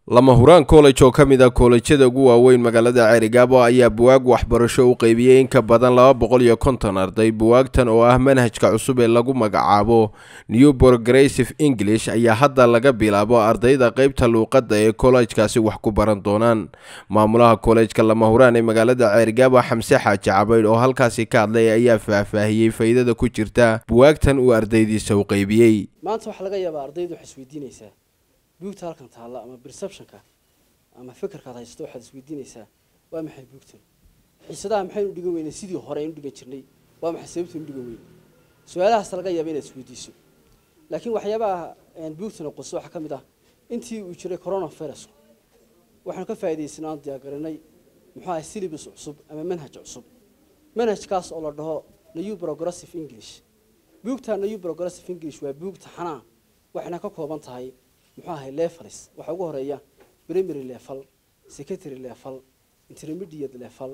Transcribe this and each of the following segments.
lama huraan college oo ka mid ah koolejyada ugu waaweyn magaalada ceerigaabo ayaa buwaag waxbarasho u qeybiyey in ka badan laba boqol iyo konton arday buwaagtan oo ah manhajka cusub ee lagu magacaabo new progressive english ayaa hadda laga bilaabo ardayda qeybta luuqadda ee kollejkaasi wax ku baran doonaan maamulaha kollejka lama huraan ee magaalada ceerigaabo xamse xaaji cabaydh oo halkaasi ka hadlay ayaa faahfaahiyey faa'iidada ku jirta buwaagtan uu ardaydiisa u qeybiyey maanta waxaa laga yaabaa ardaydu waxay isweydiinaysaa buugta halkan taalla ama perceptionka ama fikirkaad haysato waxaad isweydiinaysaa waa maxay buugtan xiisadaha maxaynu dhigan weynay sidii hore aynu dhigan jirnay waa maxay sababtaynu dhigan weynay su-aalahaas laga yaaba inaad isweydiiso laakiin waxyaabaha buugtana qoso waxaa ka mid ah intii uu jiray coronavirusku waxaanu ka faa'iidaysanay aan diyaargarinay muxuu ahay syllabus cusub ama manhaj cusub manhajkaas oo la dhaho new progressive english buugta new progressive english waa buug taxanaa waxayna ka kooban tahay muxuu ahay levels waxaa ugu horeeya primary level secondary level intermediate level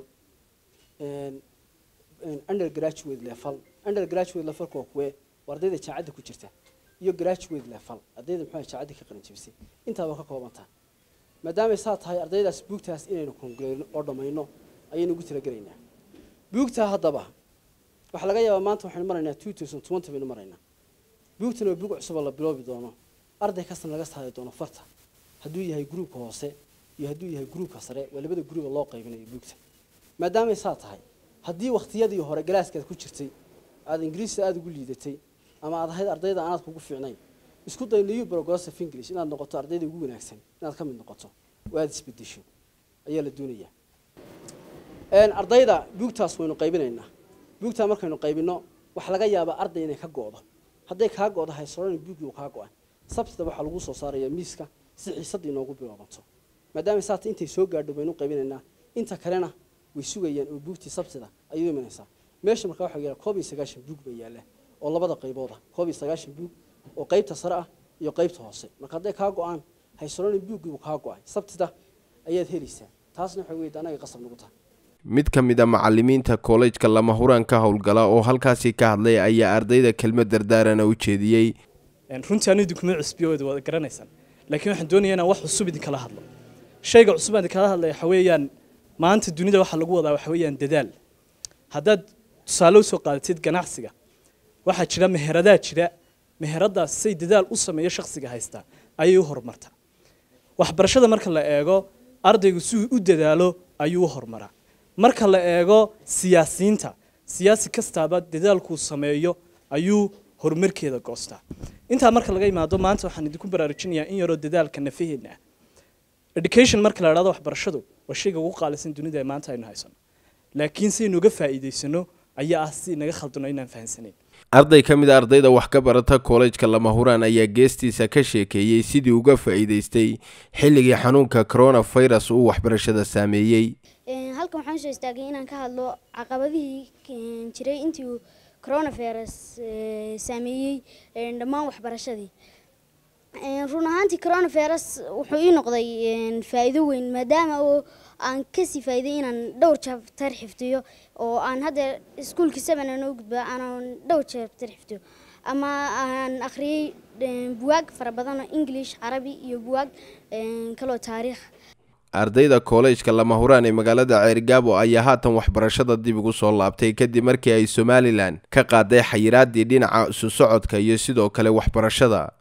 undergraduate level undergraduate levelka waa kuwe waa ardayda jaacadda ku jirta iyo graduate level ardayda muxuu ahay jaacadda ka qalin jabisay intaa waa ka kooban tahay maadaamay saa tahay ardaydaas buugtaas inaynu kongreyno oo dhammayno ayaynu ugu talagelaynaa buugtaa haddaba waxaa laga yaabaa maanta waxaynu maraynaa two thousand twenty baynu maraynaa buugtan waa buug cusub oo la biloobi doono arday kastana laga saari doono farta hadduu yahay gruubka hoose iyo hadduu yahay gruubka sare waa labada gruuba loo qaybinayo buugta maadaamay saa tahay haddii wakhtiyadii hore galaaskaad ku jirtay aada ingiriista aada ugu liidatay ama aad ahayd ardayda aanaad kugu fiicnayn isku day new progressive english inaad noqoto ardayda ugu wanaagsan inaad ka mid noqoto oo aada isbedesho ayaa la doonayaa ardayda buugtaas waynu qaybinaynaa buugtaa markaynu qaybino waxaa laga yaabaa arday inay ka go'do hadday kaa go'do haysorani buuggii uu kaa go'an sabtida waxaa lagu soo saarayaa miiska si xiisadda inoogu bilaabanto maadaama saata intay soo gaadho baynu qaybinaynaa inta kalena way sugayaan oo buugtii sabtida ayuu imanaysaa meesha markaa waxaa yaala koob iyo sagaashan buug baa yaalla oo labada qaybood ah koob iyo sagaashan buug oo qaybta sare ah iyo qaybta hoose marka hadday kaa go'aan haysorani buuggii uu kaa go'ay sabtida ayaad helaysaa taasna waxay weyda anaga qasab nagu tahay mid ka mid a macalimiinta kollejka lama huraan ka howlgala oo halkaasi ka hadlay ayaa ardayda kelmad dardaarana u jeediyey runtii anu idinkuma cusbiyooda waad garanaysaan laakiin waxaan doonayaa inaan wax cusub idinkala hadlo shayga cusub aan idinkala hadlaya waxa weeyaan maanta dunida waxaa lagu wadaa waxa weeyaan dadaal haddaad tusaale usoo qaadatid ganacsiga waxaa jira meheradaa jira meheradaas say dadaal u sameeyo shakhsiga haystaa ayay u horumartaa waxbarashada marka la eego ardaygu siduu u dadaalo ayuu u horumaraa marka la eego siyaasiyiinta siyaasi kastaaba dadaalkuu sameeyo ayuu horumarkeeda goostaa intaa marka laga imaado maanta waxaan idinku baraarujinayaa in yaroo dadaalka nafaheena ah education marka la idhahdo waxbarashadu waa shayga ugu qaalisan dunida ee maanta aynu haysano laakiin saynu uga faa'iidaysano ayaa ah si naga khaldano inaan fahansanayn arday ka mid a ardayda wax ka barata kollejka lama huraan ayaa geestiisa ka sheekeeyey sidii uga faa'iidaystay xilligii xanuunka coronavirus uu waxbarashada saameeyey halkan waxaan soo istaagay inaan ka hadlo caqabadihii jiray intii uu coronavirus saameeyey dhammaan waxbarashadii run ahaantii coronavirus wuxuu ii noqday faa'iido weyn maadaama oo aan kasii faa'iiday inaan dhowr jabtar xifdiyo oo aan hadda iskuulkii seven aan u gudba aanan dhowr jabtar xifdiyo ama aan akhriyey buwaag fara badan oo english carabi iyo buwaag kaloo taariikh ardayda kollejka lama huraan ee magaalada ceerigaabo ayaa haatan waxbarashada dib ugu soo laabtay kadib markii ay somalilan ka qaaday xayiraadii dhinaca isu socodka iyo sidoo kale waxbarashada